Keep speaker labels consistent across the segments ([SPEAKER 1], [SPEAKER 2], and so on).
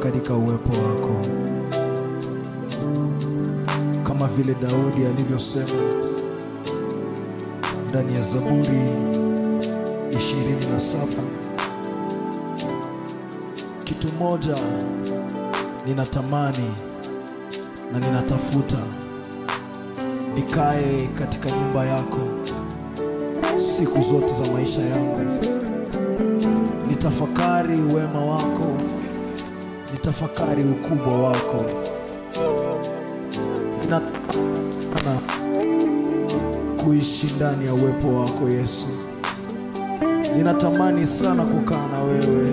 [SPEAKER 1] katika uwepo wako, kama vile Daudi alivyosema ndani ya Zaburi 27 kitu moja ninatamani na ninatafuta, nikae katika nyumba yako siku zote za maisha yangu, nitafakari wema wako, nitafakari ukubwa wako. Ninatamani kuishi ndani ya uwepo wako Yesu, ninatamani sana kukaa na wewe.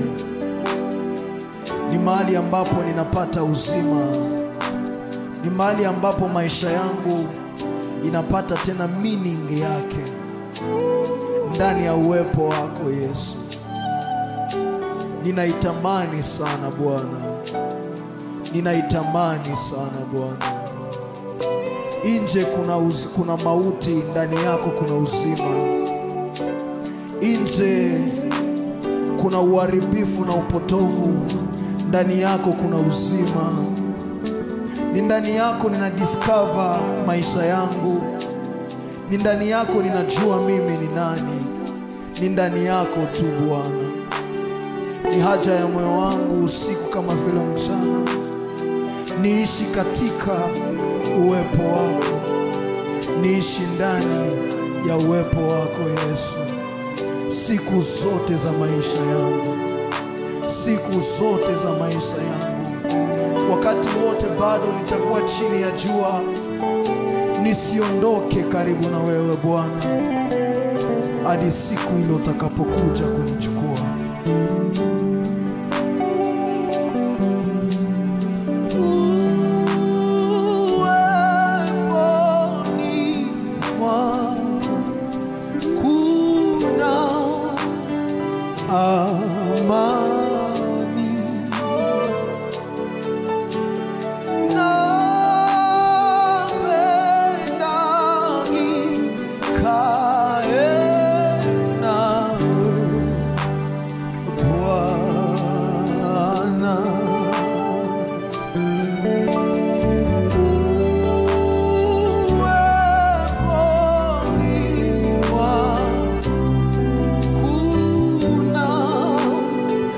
[SPEAKER 1] Ni mahali ambapo ninapata uzima, ni mahali ambapo maisha yangu inapata tena meaning yake ndani ya uwepo wako Yesu. Ninaitamani sana Bwana, ninaitamani sana Bwana. Nje kuna, uz, kuna mauti, ndani yako kuna uzima. Nje kuna uharibifu na upotovu, ndani yako kuna uzima. Ni ndani yako nina discover maisha yangu, ni ndani yako ninajua mimi ni nani, ni ndani yako tu Bwana. Ni haja ya moyo wangu usiku kama vile mchana, niishi katika uwepo wako, niishi ndani ya uwepo wako Yesu, siku zote za maisha yangu, siku zote za maisha yangu, wakati wote bado nitakuwa chini ya jua, nisiondoke karibu na wewe Bwana, hadi siku ile utakapokuja kunichukua. Uweponi mwako kuna amani, napenda nikae nawe Bwana. Uweponi mwako kuna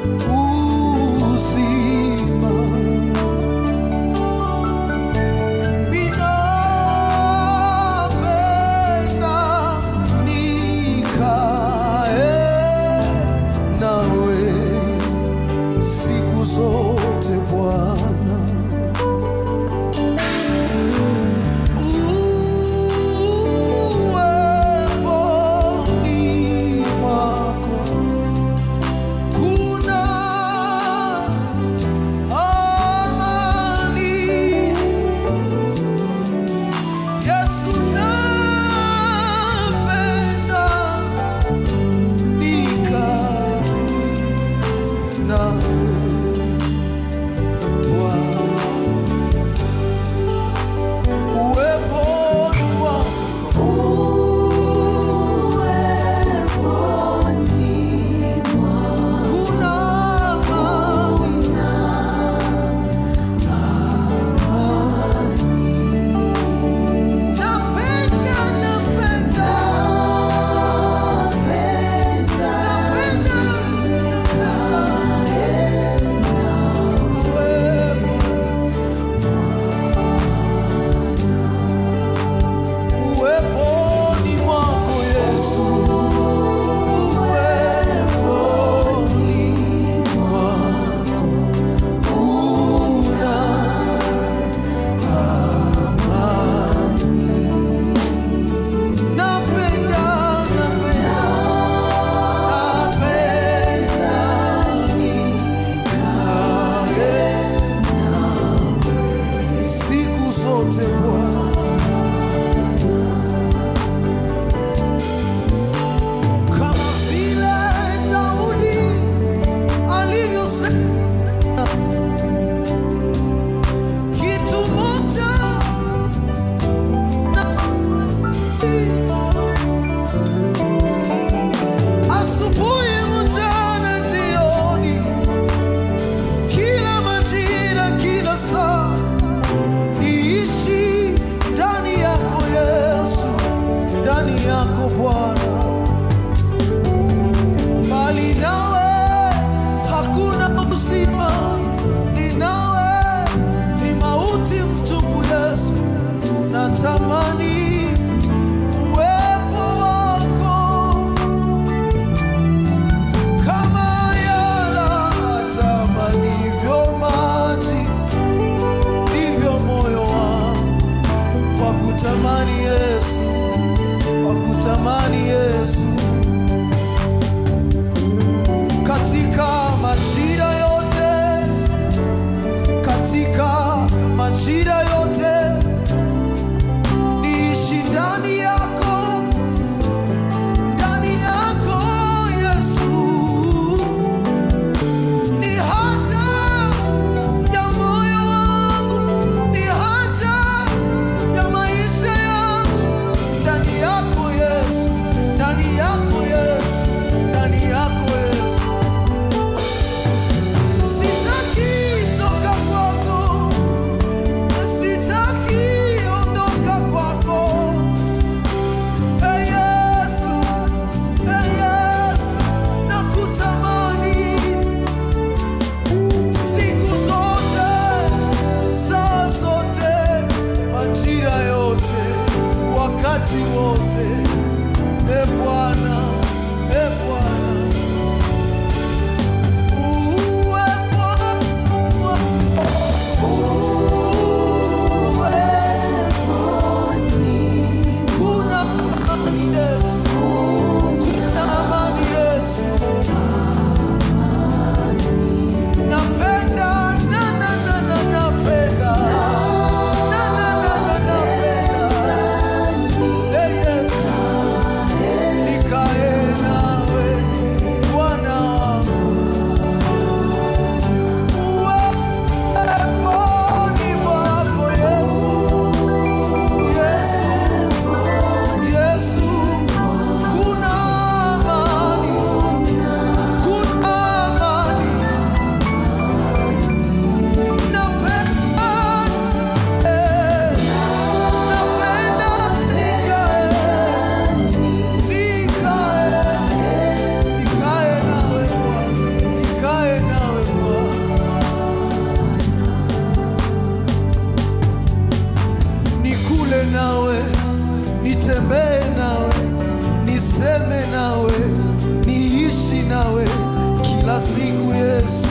[SPEAKER 1] nitembee nawe, niishi nawe kila siku Yesu,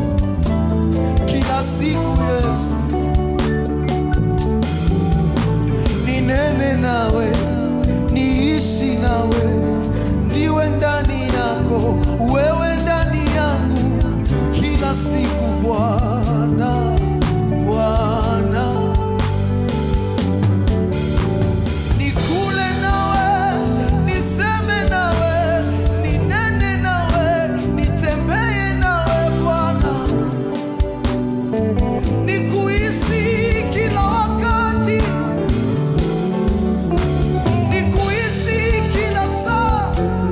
[SPEAKER 1] kila siku Yesu, ninene nawe, niishi nawe, ndiwe ndani yako, wewe ndani yangu, kila siku Bwana, Bwana. Nikule nawe, niseme nawe, ninene nawe, nitembee nawe Bwana, nikuhisi kila wakati, nikuhisi kila saa,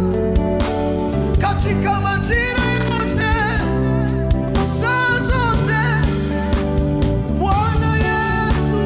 [SPEAKER 1] katika majira yote, saa zote, Bwana Yesu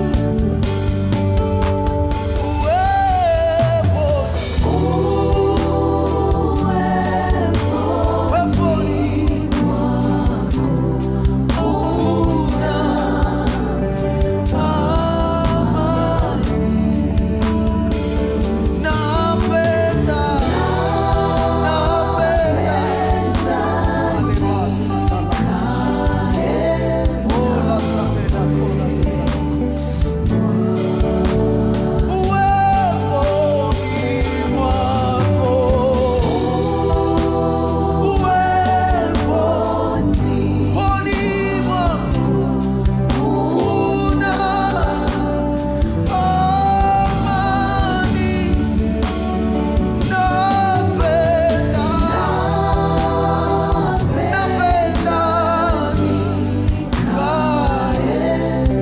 [SPEAKER 1] Uweponi mwako, uweponi mwako kuna amani. Napenda, napenda nikae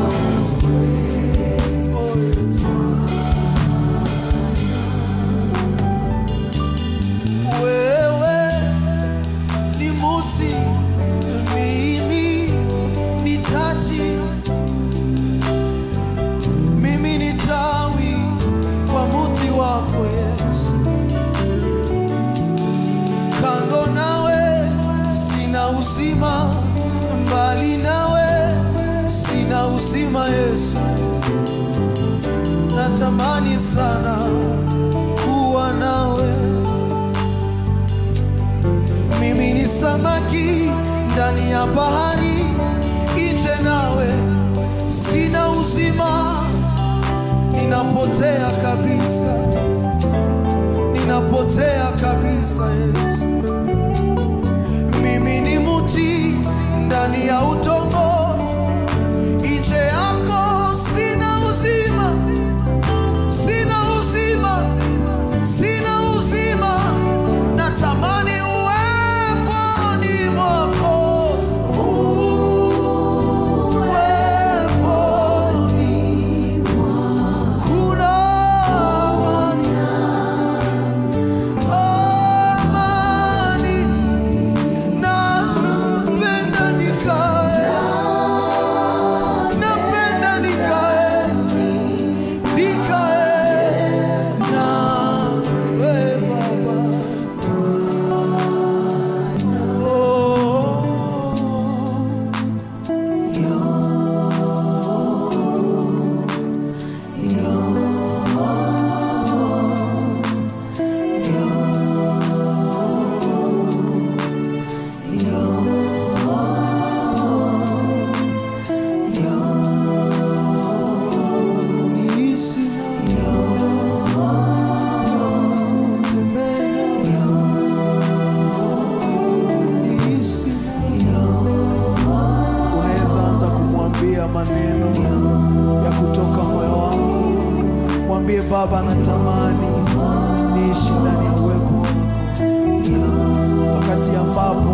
[SPEAKER 1] wewe ni muti, mimi ni taji, mimi ni tawi kwa muti wako Yesu. Kando nawe sina uzima, mbali nawe sina uzima Yesu. Natamani sana kuwa nawe mimi ni samaki ndani ya bahari, nje nawe sina uzima, ninapotea kabisa, ninapotea kabisa Yesu. Mimi ni muti ndani ya utongo, nje yako sina uzima, sina uzima, sina uzima, natamani uweponi mwako, uweponi kuna amani, napenda nikae, napenda nikae, nikae nawe Baba. Oh. Nihisi Nihisi Unaweza anza kumwambia maneno ya kutoka moyo wako. Mwambie Baba, natamani niishi ndani ya uwepo wako, wakati ambapo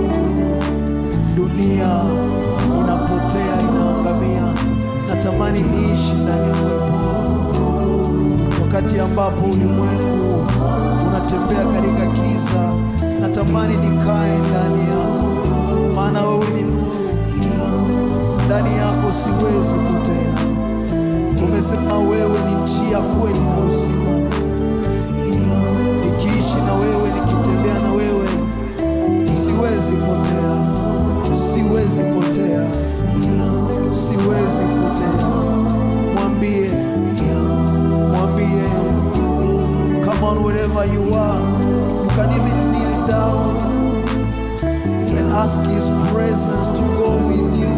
[SPEAKER 1] dunia inapotea inaangamia, natamani niishi ndani ya uwepo wako, wakati ambapo ulimwengu unatembea katika giza, natamani nikae ndani yako, maana wewe ni nuru ndani yako siwezi potea. Umesema wewe ni njia, kweli na uzima. Nikiishi na wewe, nikitembea na wewe, siwezi potea, siwezi potea, siwezi potea. Mwambie, mwambie, come on wherever you are. wherever you can even kneel down and ask his presence to go with you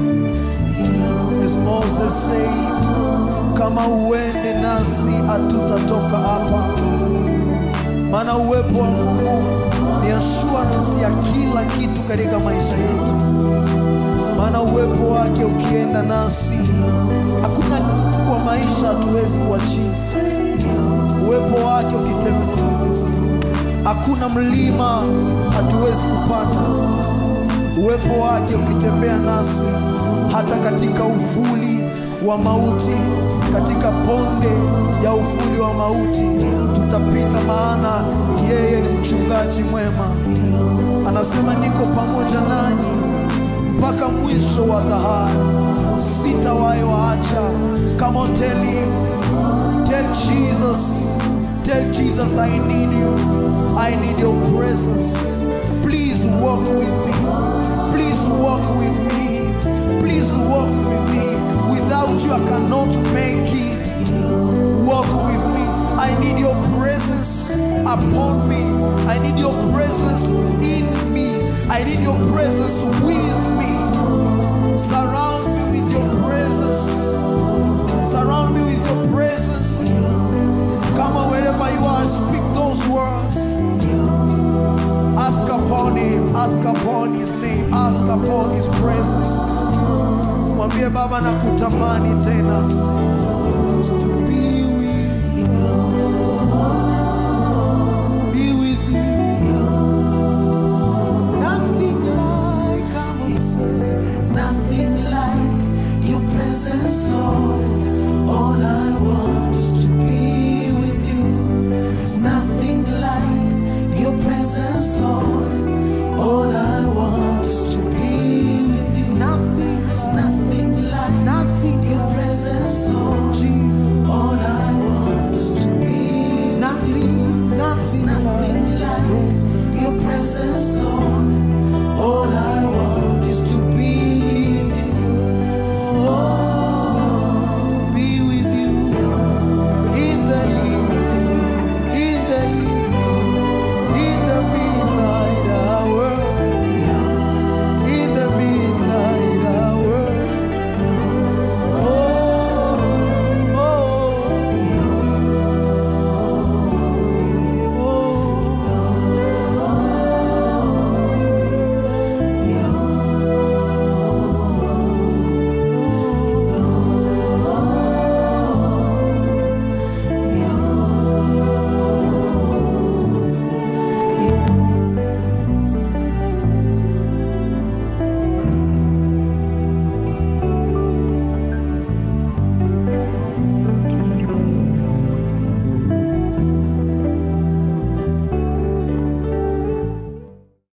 [SPEAKER 1] as Moses said kama uende nasi hatutatoka hapa maana uwepo wa Mungu ni assurance ya kila kitu katika maisha yetu maana uwepo wake ukienda nasi hakuna kwa maisha hatuwezi kuachieve uwepo wake ukitembea nasi hakuna mlima hatuwezi kupanda uwepo wake ukitembea nasi hata katika uvuli wa mauti katika bonde ya uvuli wa mauti tutapita maana yeye ni mchungaji mwema anasema niko pamoja nanyi mpaka mwisho wa dhahari sitawahi waacha come on tell him tell jesus tell jesus i need you i need your presence please walk with me please walk with me please walk with me without you i cannot make it walk with me i need your presence upon me i need your presence in me i need your presence with me surround me with your presence surround me with your presence come on wherever you are speak those words ask upon him ask upon his name ask upon his presence mwambie baba na kutamani tena to be with you be with you nothing like I will say
[SPEAKER 2] Nothing like your presence, Lord. All I want is to be with you. There's nothing like your presence, Lord. All I want is to be with you. Nothing, there's nothing like nothing your presence, Lord. Jesus. All I want is to be nothing, nothing, nothing like your presence, Lord.